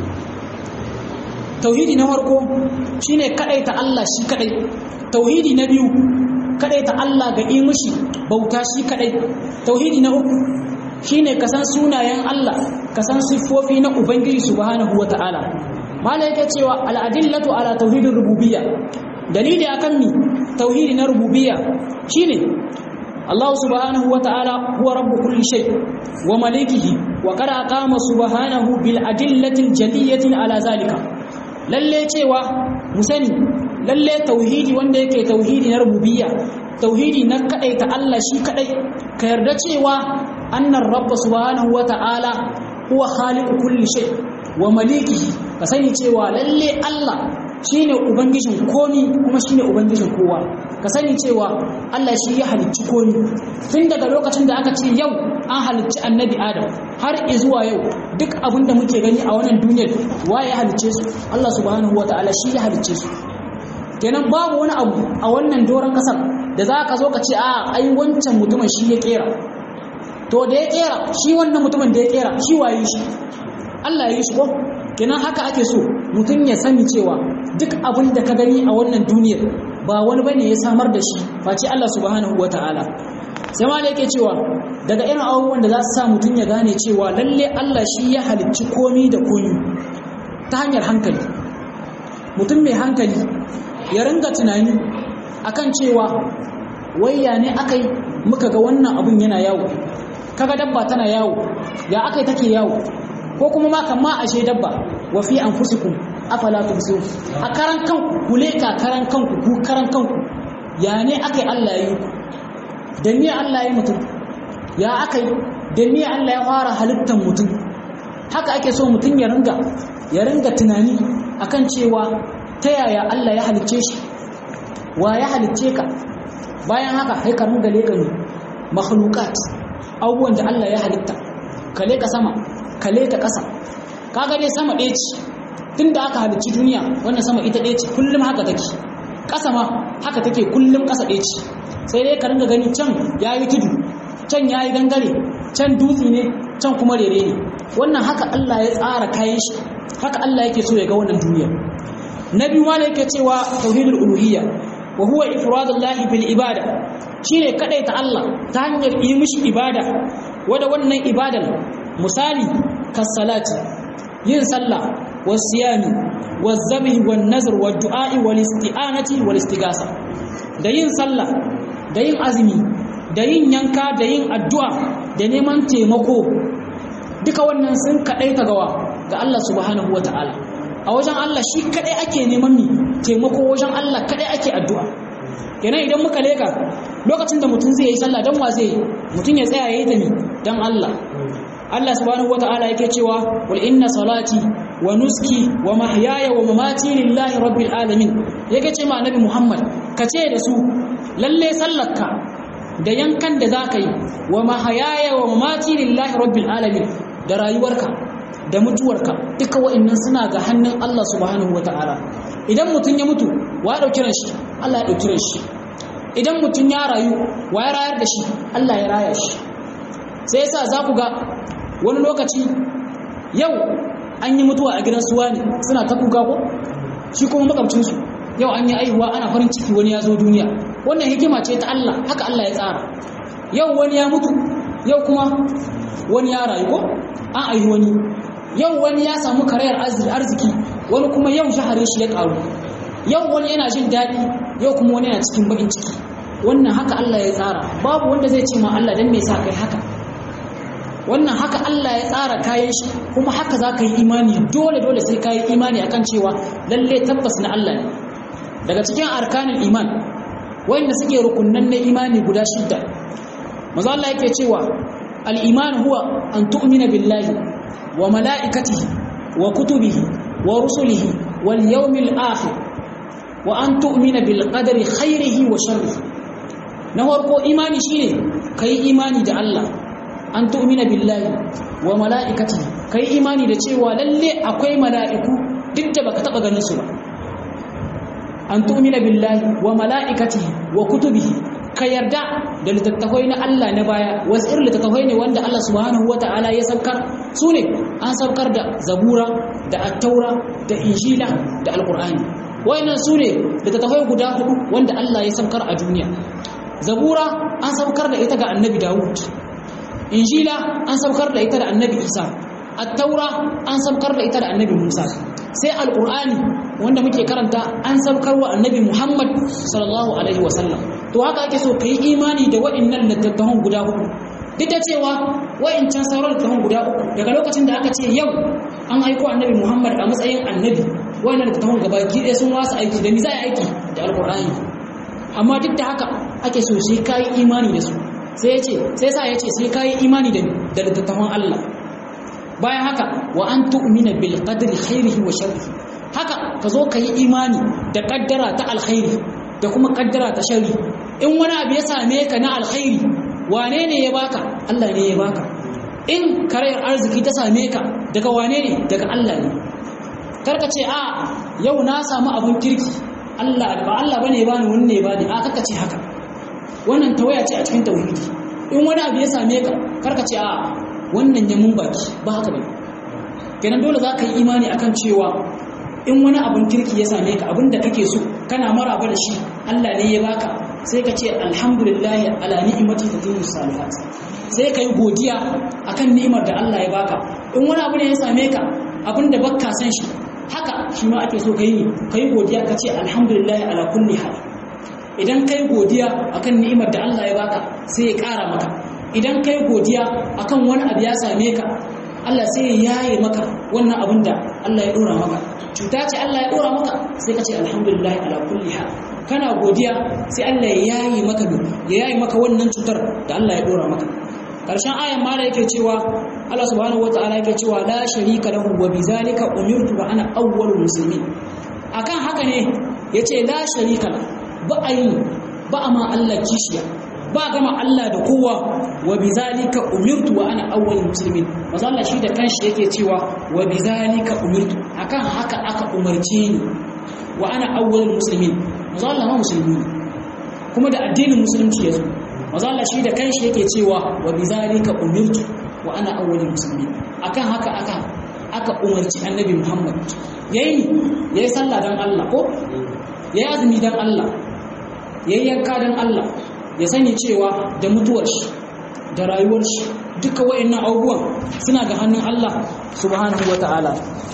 tauhidi na farko shine kadaita Allah shi kadai tauhidi na biyu kadaita Allah ga yi mishi bauta shi kadai tauhidi na uku shine kasan sunayen Allah kasan siffofi na ubangiji subhanahu wataala malai yake cewa al-adillatu ala tauhidir rububiyya dalili akan mi tauhidi na rububiyya shine Allah subhanahu wataala huwa rabbu kulli shay wa malikihi wa qad aqama subhanahu bil adillati al-jaliyyati ala zalika lalle cewa mu sani lalle tauhidi wanda yake tauhidi na rububiyya tauhidi na kadai ta Allah shi kadai ka yarda cewa annar rabb subhanahu wata'ala huwa khaliqu kulli shay wa malikihi ka sani cewa lalle Allah shine ubangijin komi kuma shine ubangijin kowa ka sani cewa Allah shi ya halicci komi tun daga lokacin da aka ce yau an halicci annabi Adam har zuwa yau duk abin da muke gani a wannan duniyar waye ya halicce su Allah subhanahu wataala shi ya halicce su kenan babu wani abu a wannan doron kasar da za ka zo ka ce a ai wancan mutumin shi ya kera to da ya kera shi wannan mutumin da ya kera shi waye shi Allah ya yi shi ko kenan haka ake so mutum ya sani cewa duk abin da ka gani a wannan duniyar ba wani bane ya samar da shi face Allah subhanahu wataala sai ma da yake cewa daga irin abubuwan da za su sa mutum ya gane cewa lalle Allah shi ya halicci komi da komi ta hanyar hankali mutum mai hankali ya ringa tunani akan cewa wayya ne akai muka ga wannan abun yana yawo kaga dabba tana yawo ya akai take yawo ko kuma ma kan ma ashe dabba wa fi anfusikum afala tubsirun a karan kanku ku leka karan kanku ku karan kanku ya ne akai Allah ya yi ku da me Allah ya mutum ya akai da me Allah ya fara halittar mutum haka ake so mutum ya ringa ya ringa tunani akan cewa ta yaya Allah ya halicce shi wa ya halicce ka bayan haka sai ka ringa leka ne makhluqat abubuwan da Allah ya halitta ka leka sama ka leka ƙasa kaga dai sama ɗaya ce tunda aka halicci duniya wannan sama ita ɗaya ce kullum haka take ƙasa ma haka take kullum ƙasa ɗaya ce sai dai ka ringa gani can yayi tudu can yayi gangare can dutse ne can kuma rere ne wannan haka Allah ya tsara kayan shi haka Allah yake so ya ga wannan duniya na biyu ma yake cewa tauhidul uluhiyya wa huwa ifradullahi bil ibada shine ta Allah ta hanyar yi mishi ibada wanda wannan ibadan misali kas salati yin sallah was siyami was zabhi wan nazr wad du'a wal isti'anati wal istigasa da yin sallah da yin azumi da yin yanka da yin addu'a da neman taimako duka wannan sun kadaita gawa ga Allah subhanahu wataala a wajen Allah shi kadai ake neman mi taimako wajen Allah kadai ake addu'a kenan idan muka leka lokacin da mutum zai yi sallah dan wa zai mutum ya tsaya yayi ta mi dan Allah Allah subhanahu wataala yake cewa wal inna salati wa nuski wa mahyaya wa mamati lillahi rabbil alamin yake ce ma annabi Muhammad ka ce da su lalle sallarka da yankan da zaka yi wa mahyaya wa mamati lillahi rabbil alamin da rayuwarka da mutuwarka duka wa'annan suna ga hannun Allah subhanahu wata'ala idan mutum ya mutu wa ya dauki shi Allah ya dauki shi idan mutum ya rayu wa ya rayar da shi Allah ya raya shi sai yasa za ku ga wani lokaci yau an yi mutuwa a gidan suwa ne suna ta kuka ko shi kuma makamcinsu yau an yi aihuwa ana farin ciki wani ya zo duniya wannan hikima ce ta Allah haka Allah ya tsara yau wani ya mutu yau kuma wani ya rayu ko an aihi wani yau wani ya samu karayar arziki wani kuma yau shaharin shi ya karu yau wani yana jin daɗi yau kuma wani yana cikin bakin ciki wannan haka Allah ya tsara babu wanda zai ce ma Allah dan me yasa kai haka wannan haka Allah ya tsara kayan shi kuma haka za ka yi imani dole dole sai ka yi imani akan cewa lalle tabbas na Allah ne daga cikin arkanin iman wanda suke rukunnan na imani guda shidda maza Allah yake cewa al-iman huwa an tu'mina billahi wa mala'ikatihi wa kutubihi wa rusulihi wal yawmil akhir wa an tu'mina bil qadari khairihi wa sharrihi na farko imani shine kai imani da Allah an tu'mina billahi wa mala'ikati kai imani da cewa lalle akwai mala'iku duk da baka taba ganin su ba an tu'mina billahi wa mala'ikati wa kutubihi ka yarda da littattafai na Allah na baya wasu irin littattafai ne wanda Allah subhanahu wata'ala ya saukar su ne an saukar da zabura da attaura da injila da alqur'ani wayannan su ne littattafai guda hudu wanda Allah ya saukar a duniya zabura an saukar da ita ga annabi dawud injila an saukar da ita da annabi isa attaura an saukar da ita da annabi musa sai alqur'ani wanda muke karanta an saukar wa annabi muhammad sallallahu alaihi wasallam to haka ake so kai imani da waɗannan littattafan guda uku duk da cewa wa'incan sauran littattafan guda uku daga lokacin da aka ce yau an aiko annabi muhammad a matsayin annabi wa'annan littattafan gabaki ɗaya sun wasa aiki da misa aiki da alqur'ani amma duk da haka ake so sai ka yi imani da su sai ya ce sai sa ya ce sai ka yi imani da littattafan Allah bayan haka wa an tu'mina bil qadri khairihi wa sharrihi haka ka zo ka yi imani da kaddara ta alkhairi da kuma kaddara ta sharri in wani abu ya same ka na alkhairi wane ne ya baka Allah ne ya baka in karayar arziki ta same ka daga wane ne daga Allah ne karka ce a yau na samu abun kirki Allah ba Allah bane ba ni wanne ba ni a kaka ce haka wannan tawaya ce a cikin tauhidi in wani abu ya same ka karka ce a wannan ya mun baki ba haka bane kenan dole za ka yi imani akan cewa in wani abun kirki ya same ka abin da kake so kana maraba da shi Allah ne ya baka sai ka ce alhamdulillah ala ni'mati tatimu salihat sai ka yi godiya akan ni'imar da Allah ya baka in wani abu ne ya same ka abin da bakka san shi haka shi ma ake so ka yi ka yi godiya ka ce alhamdulillah ala kulli hal idan ka yi godiya akan ni'imar da Allah ya baka sai ya ƙara maka idan ka yi godiya akan wani abu ya same ka Allah sai ya yaye maka wannan abin da Allah ya ɗora maka cuta ce Allah ya ɗora maka sai ka ce alhamdulillah ala kulli hal kana godiya sai Allah ya yaye maka ya yaye maka wannan cutar da Allah ya ɗora maka karshen ayan ma da yake cewa Allah subhanahu wataala yake cewa la sharika lahu wa bizalika umirtu wa ana awwalul muslimin akan haka ne yace la sharika la ba ayi ba ma Allah kishiya ba gama Allah da kowa wa bizalika umirtu wa ana awwalul muslimin manzo Allah shi da kanshi yake cewa wa bizalika umirtu akan haka aka umarce ni wa ana awwalul muslimin manzo Allah ma musulmi kuma da addinin musulunci yazo maza Allah shi da kanshi yake cewa wa bizalika umirtu wa ana awwalul muslimin akan haka aka aka umarci annabi Muhammad yayi yayi sallah dan Allah ko yayi azumi dan Allah yayi yanka dan Allah ya sani cewa da mutuwar shi da rayuwar shi duka wayannan abubuwan suna ga hannun Allah subhanahu wataala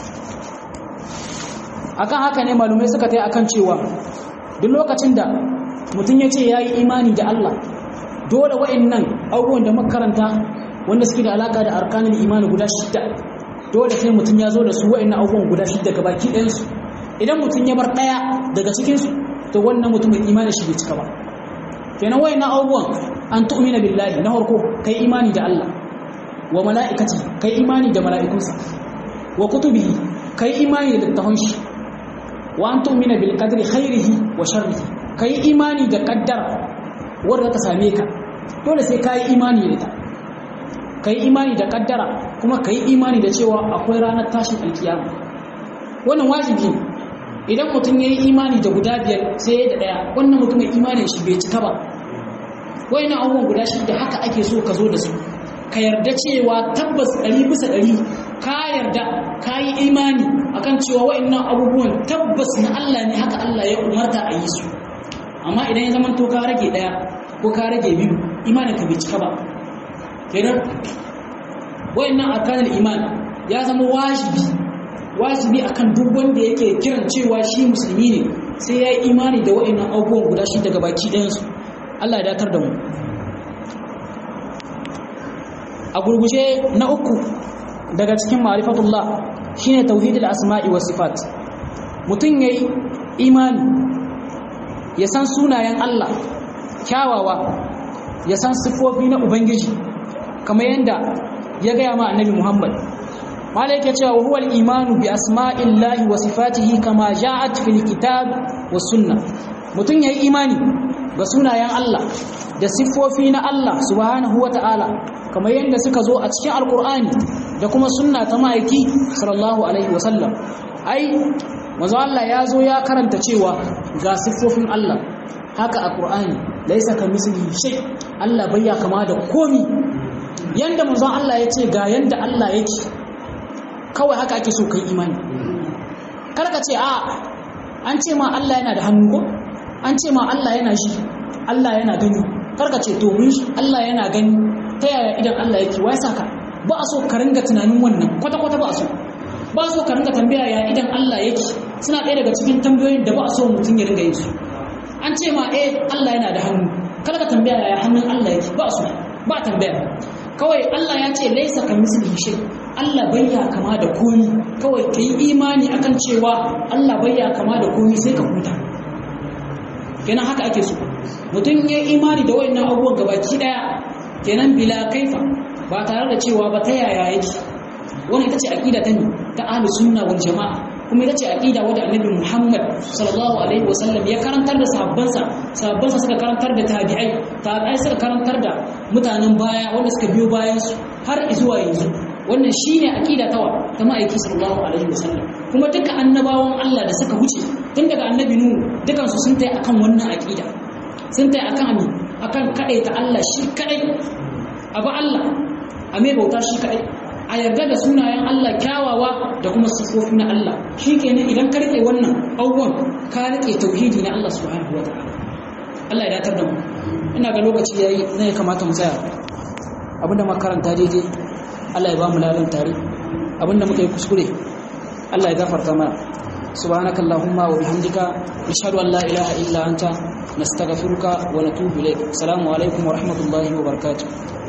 akan haka ne malumai suka tai akan cewa duk lokacin da mutum ya ce yayi imani da Allah dole wa'annan abubuwan da makaranta wanda suke da alaka da arkanin imani guda shidda dole sai mutum ya zo da su wa'annan abubuwan guda shidda ga baki ɗayansu idan mutum ya bar ɗaya daga cikinsu to wannan mutumin imani shi bai cika ba kenan wa'annan abubuwan an tu'mina billahi na farko kai imani da Allah wa mala'ikati kai imani da mala'ikunsa wa kutubihi kai imani da littafin shi wa an tu'mina bil qadri khairihi wa sharrihi kai imani da qaddara wanda ta same ka dole sai ka yi imani da ita ka yi imani da kaddara kuma ka yi imani da cewa akwai ranar tashin alkiyama wannan wajibi ne idan mutum ya yi imani da guda biyar sai ya da ɗaya wannan mutumin imanin shi bai cika ba wani abubuwan guda shi da haka ake so ka zo da su ka yarda cewa tabbas ɗari bisa ɗari ka yarda ka yi imani akan cewa wa'annan abubuwan tabbas na Allah ne haka Allah ya umarta a yi su amma idan ya zama to ka rage daya ko ka rage biyu imanin ka bai cika ba kenan wayannan arkanul iman ya zama wajibi wajibi akan duk wanda yake kiran cewa shi musulmi ne sai ya yi imani da wayannan abubuwan guda shi daga baki ɗayan su Allah ya dakar da mu a gurguje na uku daga cikin ma'rifatullah shine tauhidul asma'i was sifat mutum yayi imani ya san sunayen Allah kyawawa ya san sifofi na ubangiji kamar yadda ya gaya ma annabi Muhammad mala yake cewa huwa al-imanu bi asma'illahi wa sifatihi kama ja'at fil kitab was sunnah mutum yayi imani ga sunayen Allah da siffofi na Allah subhanahu wa ta'ala kamar yadda suka zo a cikin alkur'ani da kuma sunna ta ma'aiki sallallahu alaihi wasallam ai manzo Allah ya zo ya karanta cewa ga siffofin Allah haka a Qur'ani laisa ka misli shay Allah bayya kama da komi yanda manzo Allah ya ce ga yanda Allah yake kawai haka ake so kai imani kar ka ce a an ce ma Allah yana da hannu ko an ce ma Allah yana shi Allah yana gani karka ce to mun Allah yana gani ta yaya idan Allah yake wai saka ba a so ka ringa tunanin wannan kwata kwata ba a so ba a so ka ringa tambaya ya idan Allah yake suna ɗaya daga cikin tambayoyin da ba a so mutum ya ringa yin su an ce ma eh Allah yana da hannu kada ka tambaya ya hannun Allah yake ba a so ba tambaya kawai Allah ya ce laisa ka mislihi shay Allah bayya kama da komi kawai ka yi imani akan cewa Allah bayya kama da komi sai ka huta kenan haka ake so mutum ya imani da wayannan abubuwan gabaki daya kenan bila kaifa ba tare da cewa ba ta yaya yake wannan ita ce aqida ta ne ta ahli sunna wal jamaa kuma ita ce aqida wadda annabi Muhammad sallallahu alaihi wasallam ya karantar da sahabbansa sahabbansa suka karantar da tabi'ai tabi'ai suka karantar da mutanen baya wanda suka biyo bayan su har zuwa yanzu wannan shine aqida tawa ta ma'aiki sallallahu alaihi wasallam kuma duka annabawan Allah da suka wuce tun daga annabi nuhu dukan su sun tayi akan wannan aqida sun tayi akan ami akan kadai ta Allah shi kadai abu Allah a mai bauta shi kadai a yarda da sunayen Allah kyawawa da kuma sifofi na Allah shikenan idan ka rike wannan abubuwan ka rike tauhidi na Allah subhanahu wataala Allah ya datar da mu ina ga lokaci yayi ne ya kamata mu tsaya abinda makaranta daidai Allah ya ba mu lalan tare abinda muka yi kuskure Allah ya gafarta mana subhanakallahumma wa bihamdika nashhadu an la ilaha illa anta nastaghfiruka wa natubu ilayk assalamu alaikum wa rahmatullahi wa barakatuh